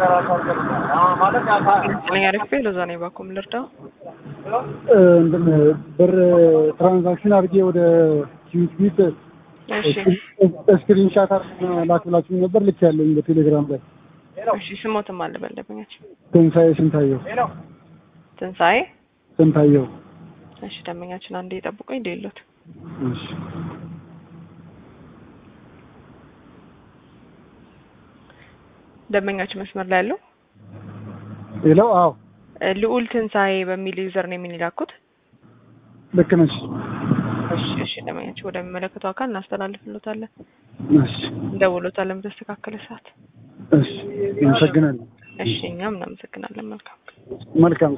ስለኛ አሪፍ ሎዛ ነኝ። ባኩም ልርዳው እንትን ብር ትራንዛክሽን አድርጌ ወደ ኪዊት ቢት እሺ ስክሪንሻት ላክ ብላችሁ ነበር። ልክ ያለኝ በቴሌግራም ላይ እሺ ስሞትም አለ በለበኛች ትንሳኤ ስንታየው ትንሣኤ ስንታየው እሺ ደንበኛችን አንዴ የጠብቁኝ ሌሎት እሺ ደንበኛችን መስመር ላይ ያለው ሌላው አዎ እ ልዑል ትንሣኤ በሚል ዩዘር ነው የሚላኩት። ልክ ነሽ። እሺ እሺ ደንበኛችን ወደሚመለከተው አካል እናስተላልፍሎታለን፣ እሺ እንደውሎታለን በተስተካከለ ሰዓት። እሺ አመሰግናለሁ። እሺ እኛም እናመሰግናለን። መልካም መልካም